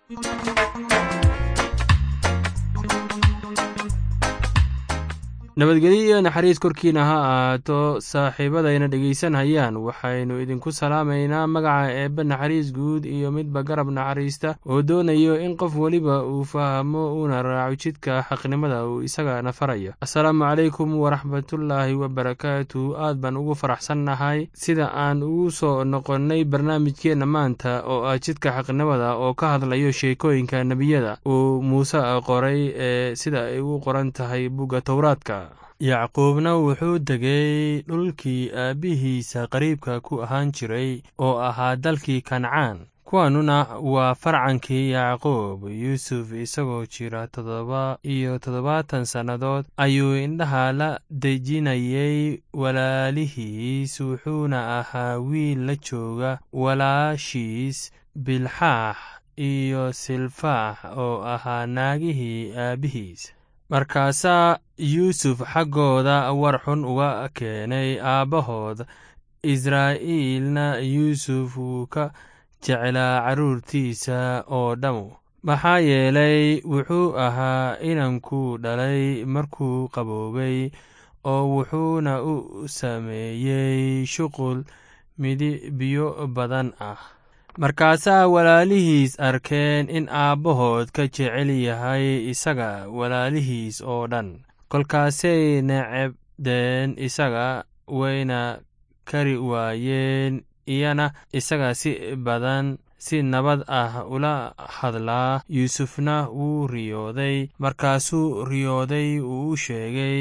nabadgelyo iyo naxariis korkiina ha ahaato saaxiibadayna dhegaysanhayaan waxaynu idinku salaamaynaa magaca eebbe naxariis guud iyo midba garab naxariista oo doonayo in qof weliba uu fahmo uuna raaco jidka xaqnimada uu isagana farayo assalaamu calaykum waraxmatullaahi wabarakaatu aad baan ugu faraxsannahay sida aan ugu soo noqonnay barnaamijkeenna maanta oo ah jidka xaqnimada oo ka hadlayo sheekooyinka nebiyada uu muuse qoray ee sida ay u qoran tahay bugga towraadka yacquubna wuxuu degay dhulkii aabbihiisa qariibka ku ahaan jiray oo ahaa dalkii kancaan kuwanuna waa farcankii yacquub yuusuf isagoo jira toddoba iyo toddobaatan sannadood ayuu indhaha la dejinayay walaalihiis wuxuuna ahaa wiil la jooga walaashiis bilxaax iyo silfaax oo ahaa naagihii aabbihiis markaasaa yuusuf xaggooda war xun uga keenay aabbahood israa'iilna yuusuf wuu ka jeclaa carruurtiisa oo dhammu maxaa yeelay wuxuu ahaa inankuu dhalay markuu qaboobay oo wuxuuna u sameeyey shuqul midibyo badan ah markaasaa walaalihiis arkeen in aabbahood ka jecel yahay isaga walaalihiis oo dhan kolkaasay necebdeen isaga wayna kari waayeen iyana isaga si badan si nabad ah ula hadlaa yuusufna wuu riyooday markaasuu riyooday uu u sheegay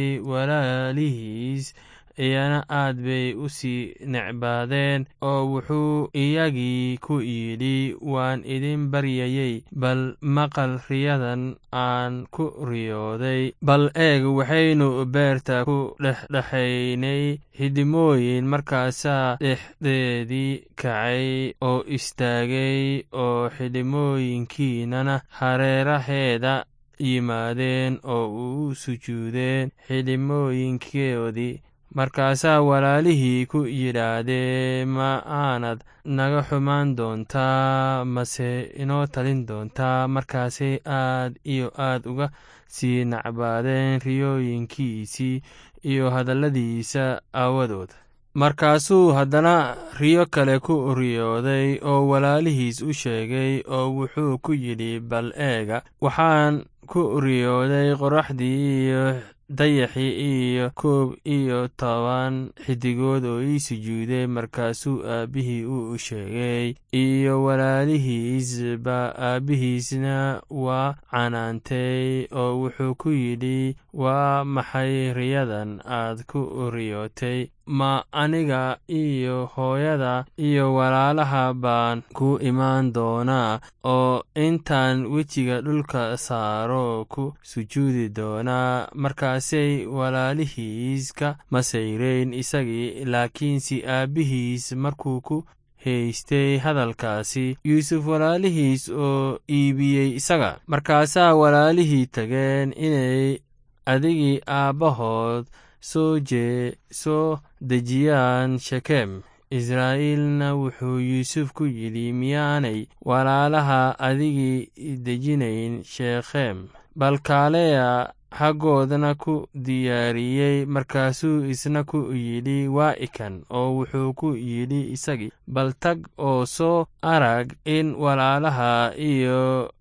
walaalihiis iyana aad bay u sii necbaadeen oo wuxuu iyagii ku yidhi waan idin baryayey bal maqal riyadan aan ku riyooday bal eeg waxaynu beerta ku dhexdhexaynay xidhimooyin markaasaa dhexdeedii kacay oo istaagay oo xidhimooyinkiinana hareeraheeda yimaadeen oo u sujuudeen xidhimooyinkoodii markaasaa walaalihii ku yidhaahdeen ma aanad naga xumaan doontaa mase inoo talin doontaa markaasay aad iyo aad uga sii nacbaadeen riyooyinkiisii iyo hadalladiisa aawadood markaasuu haddana riyo kale ku riyooday oo walaalihiis u sheegay oo wuxuu ku yidhi bal eega waxaan ku riyooday qoraxdii iyo dayaxii iyo koob iyo toban xidigood oo ii sujuuday markaasuu aabbihii u sheegay iyo walaalihiisba aabbihiisna waa canaantay oo wuxuu ku yidhi waa maxay riyadan aad ku riyootay ma aniga iyo hooyada iyo walaalaha baan ku imaan doonaa oo intaan wejiga dhulka saaro ku sujuudi doonaa markaasay walaalihiis ka masayreyn isagii laakiinse aabbihiis markuu ku haystay hadalkaasi yuusuf walaalihiis oo iibiyey isaga markaasaa walaalihii tageen inay adigii aabbahood soo jee soo dejiyaan shekem israa'iilna wuxuu yuusuf ku yidhi miyaanay walaalaha adigii dejinayn shekhem balkaaleya xaggoodna ku diyaariyey markaasuu isna ku yidhi waa ikan oo wuxuu ku yidhi isagii bal tag oo soo arag in walaalaha iyo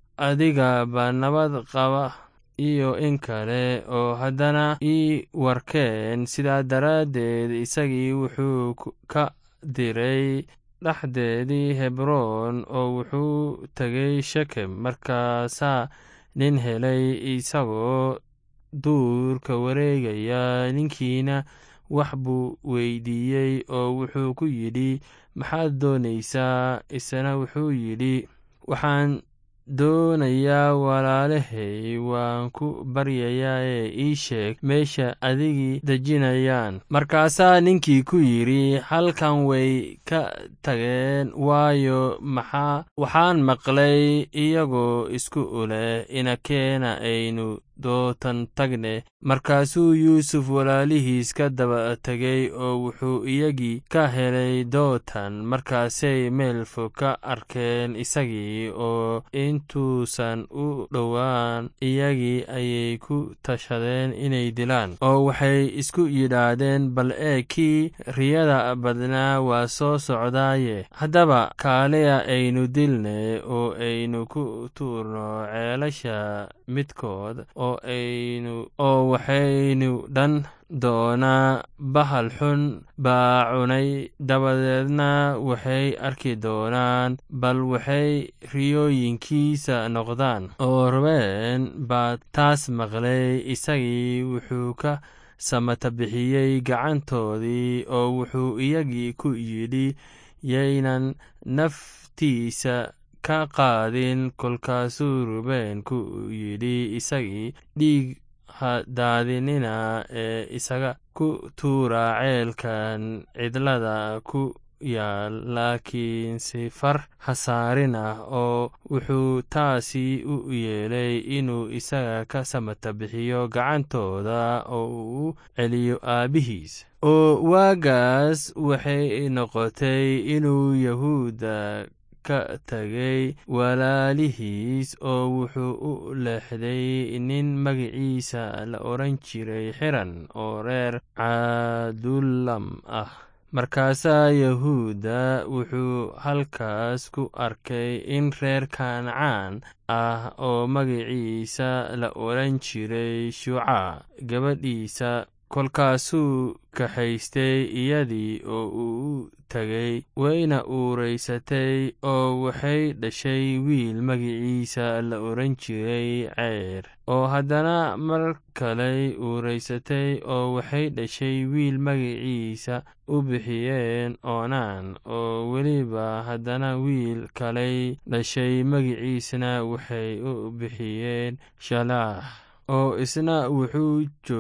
adigaba nabad qaba iyo in kale oo haddana ii warkeen sidaa daraaddeed isagii wuxuu ka diray dhexdeedii hebroon oo wuxuu tegay shekem markaasaa nin helay isagoo duurka wareegaya ninkiina wax buu weydiiyey oo wuxuu ku yidhi maxaad doonaysaa isna wuxuu yidhi waxaan doonayaa walaalahay waan ku baryayaa ee ii sheeg meesha adigii dejinayaan markaasaa ninkii ku yidhi halkan way ka tageen waayo maxaa waxaan maqlay iyagoo isku uleh inakeena aynu dootan tagne markaasuu yuusuf walaalihiis ka daba tegay oo wuxuu iyagii ka helay dootan markaasay meel fog ka arkeen isagii oo intuusan u dhowaan iyagii ayay ku tashadeen inay dilaan oo waxay isku yidhaahdeen bal ee kii riyada badnaa waa soo socdaaye haddaba kaaliya aynu dilne oo aynu ku tuurno ceelasha midkood oo aynu oo waxaynu dhan doonaa bahal xun baa cunay dabadeedna waxay arki doonaan bal waxay riyooyinkiisa noqdaan oo robeen baa taas maqlay isagii wuxuu ka samata bixiyey gacantoodii oo wuxuu iyagii ku yidhi yaynan naftiisa ka qaadin kolkaasuu rubeen ku yidhi isagii dhiig hadaadinina ee isaga ku tuura ceelkan cidlada ku yaal laakiin sifar hasaarina oo wuxuu taasi u yeelay inuu isaga ka samata bixiyo gacantooda oo uu u celiyo aabbihiis oo waagaas waxay noqotay inuu yahuudda ka tagay walaalihiis oo wuxuu u leexday nin magiciisa la odhan jiray xiran oo reer cadulam ah markaasaa yahuudda wuxuu halkaas ku arkay in reer kancaan ah oo magiciisa la odhan jiray shuuca gabadhiisa kolkaasuu kaxaystay iyadii oo uu u tegay wayna uuraysatay oo waxay dhashay wiil magiciisa la odhan jiray ceyr oo haddana mar kaley uuraysatay oo waxay dhashay wiil magiciisa u bixiyeen oonaan oo weliba haddana wiil kaley dhashay magiciisna waxay u bixiyeen shalaax oo isna wuxuu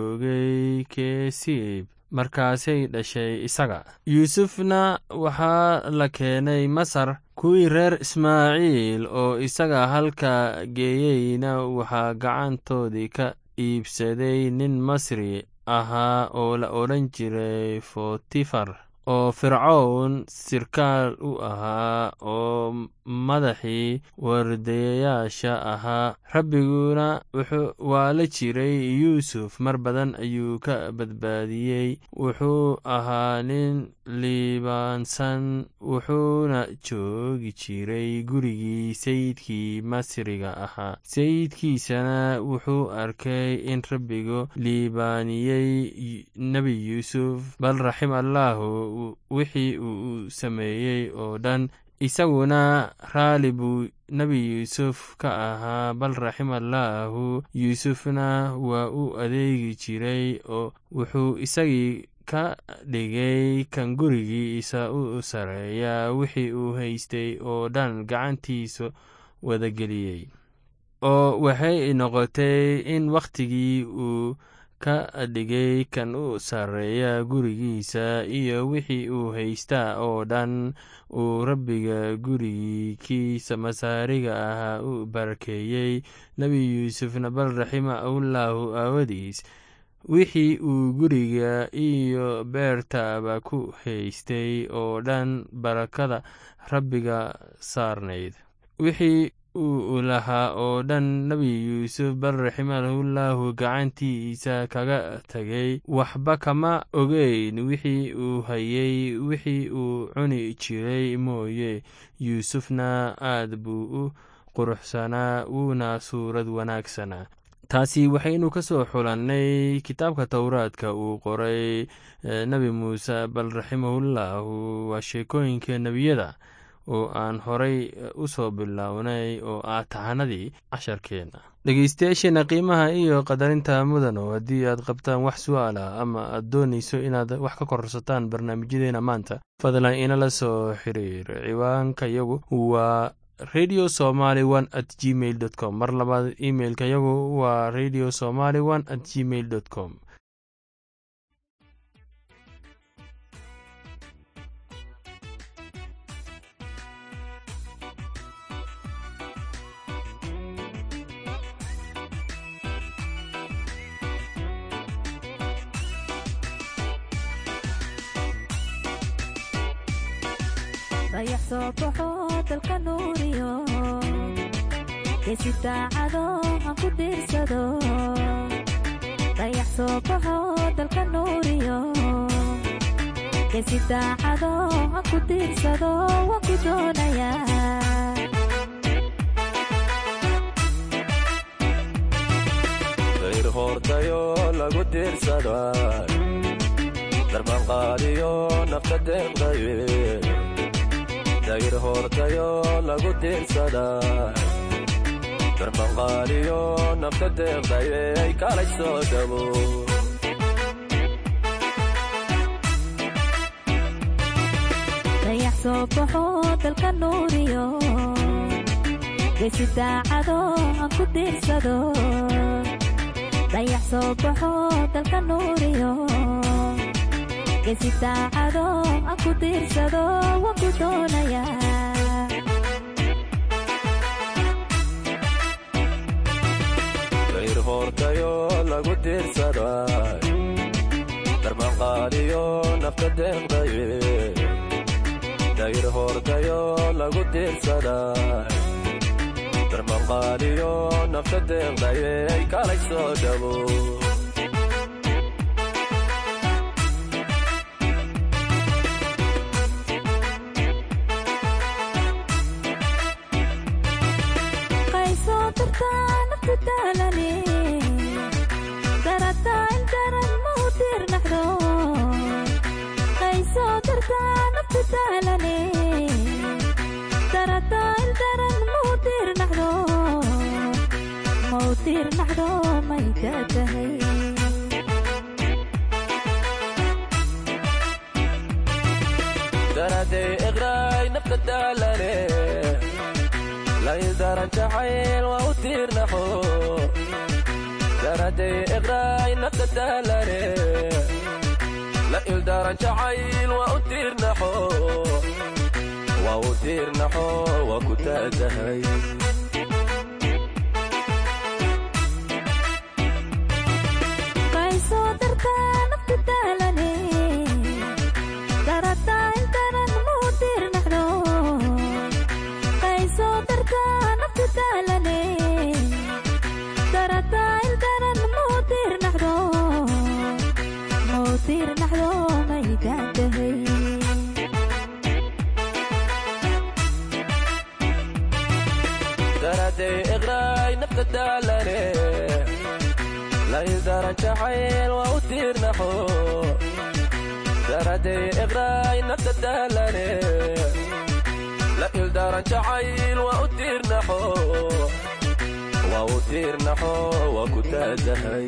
joogay keesiib markaasay dhashay isaga yuusufna waxaa la keenay masar kuwii reer ismaaciil oo isaga halka geeyeyna waxaa gacantoodii ka iibsaday nin masri ahaa oo la odhan jiray fotifar oo fircown sirkaal u ahaa oo madaxii wardayayaasha ahaa rabbiguna waa la jiray yuusuf mar badan ayuu ka badbaadiyey wuxuu ahaa nin liibaansan wuxuuna joogi jiray gurigii sayidkii masriga ahaa sayidkiisana wuxuu arkay in rabbigu liibaaniyey nebi yuusuf bal raxim allaahu wixii uu sameeyey oo dhan isaguna raalli buu nebi yuusuf ka ahaa bal raximallaahu yuusufna waa u adeegi jiray oo wuxuu isagii ka dhigay kan gurigiisa u sareeya wixii uu haystay oo dhan gacantiisa wadageliyey oo waxay noqotay in wakhtigii uu ka dhigay kan u sarreeya gurigiisa iyo wixii uu haystaa oo dhan uu rabbiga gurigiikiisa masaariga ahaa u barakeeyey nebi yuusufna bal raximahullahu aawadiis wixii uu guriga iyo beertaba ku haystay oo dhan barakada rabbiga saarnayd wixii uu lahaa oo dhan nebi yuusuf bal raximahullahu gacantiisa kaga tegay waxba kama ogeyn wixii uu hayey wixii uu cuni jiray mooye yuusufna aad buu u quruxsanaa wuuna suurad wanaagsanaa taasi waxaynu ka soo xulannay kitaabka towraadka uu qoray nebi muuse bal raximahullahu waa sheekooyinka nebiyada oo aan horay u soo bilownay oo ah tahanadii casharkeenna dhegeystayaasheena qiimaha iyo qadarinta mudano haddii aad qabtaan wax su-aala ama aad doonayso inaad wax ka korsataan barnaamijyadeena maanta fadlan inala soo xiriir ciwaanka yagu waa radio somaly one at gmail dot com mar labaad imailka yagu waa radio somaly one at gmail dot com dayax soo baxo dalka nuuriyo geesi daacado aan ku diirsado dayax soo baxo dalka nuuriyo geesi daacado aan ku diirsado waan ku doonayaa dayr hoortayo lagu diirsada darbanqaadiyo nafta deeqdaye dayr hoortayo lagu diirsada darbanqaadiyo nafta deeqdaye ay kalay soo dhabo dayax soo baxo dalka nuuriyo geesi daacado aan ku diirsado dayax soo baxo dalka nuuriyo geesi daacado aan ku diirsado waan ku doonayaa dayr hoortayo lagu diirsada darbanqaadiyo nafta deeqdaye dayr hoortayo lagu diirsada darbanqaadiyo nafta deeqdaye ay kalay soo dhabo qaysoo dartaa nafta daalane darataa in daran ma u diirnaxdo qaysoo dartaa nafta daalane darataa in daran ma u diirnaxdo ma u diirnaxdo may daatahay daraday iqraay nafta daalane laydaran jacayl waa u tiirnaxo daraday iqraay nafta daalane la ildaran jacayl waa u tiirnaxo waa u tiirnaxo waa ku taagahay qaysoo dartaa nafta daalane darataa in daran ma u diirnaxdo qaysoo dartaa nafta daalane darataa in daran ma u diirnaxdo ma u diirnaxdo may daantahay daraday iqraay nafta daalane laydaran jacayl waa u tiirnaxo daraday iqraay nafta daalane la ildaran jacayl waa u tiirnaxo waa u tiirnaxo waa ku taagahay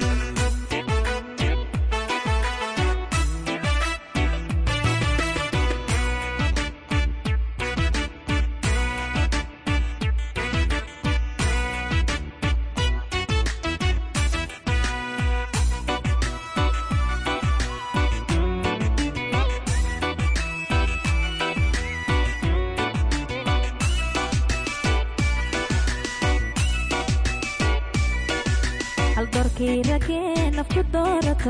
haldoorkii ragee nafku doorato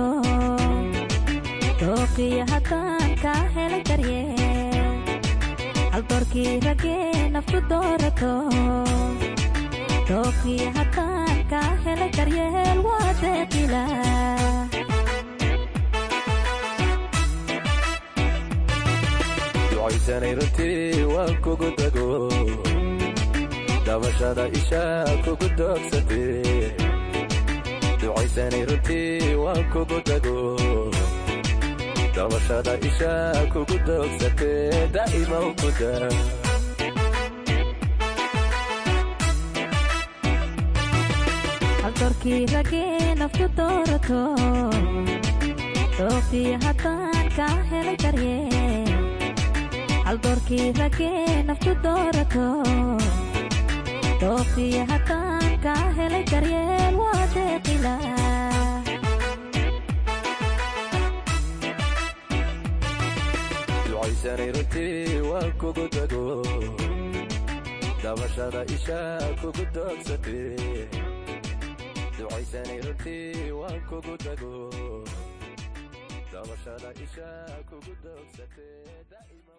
dooqiyo haddaan kaa helay daryeel haldoorkii ragee nafku doorato dooqiyo haddaan kaa helay daryeel waa deeqila ducaysanay runtii waan kugu dago dabashada isha kugu doogsatee ducaysanay runtii waan kugu dago dabashada isha kugu doogsatee daa'ima u kuda haldoorkii ragee nafku doorato dooqiyo haddaan kaa helay daryeel haldoorkii ragee nafku doorato dooqiyo haddaan kaa helay daryeel waa deeqila ducaysanay runtii waan kugu dago dabashada isha kugu doogsatee ducaysanay runtii waan kugu dago dabashada isha kugu doogsatee daa'ima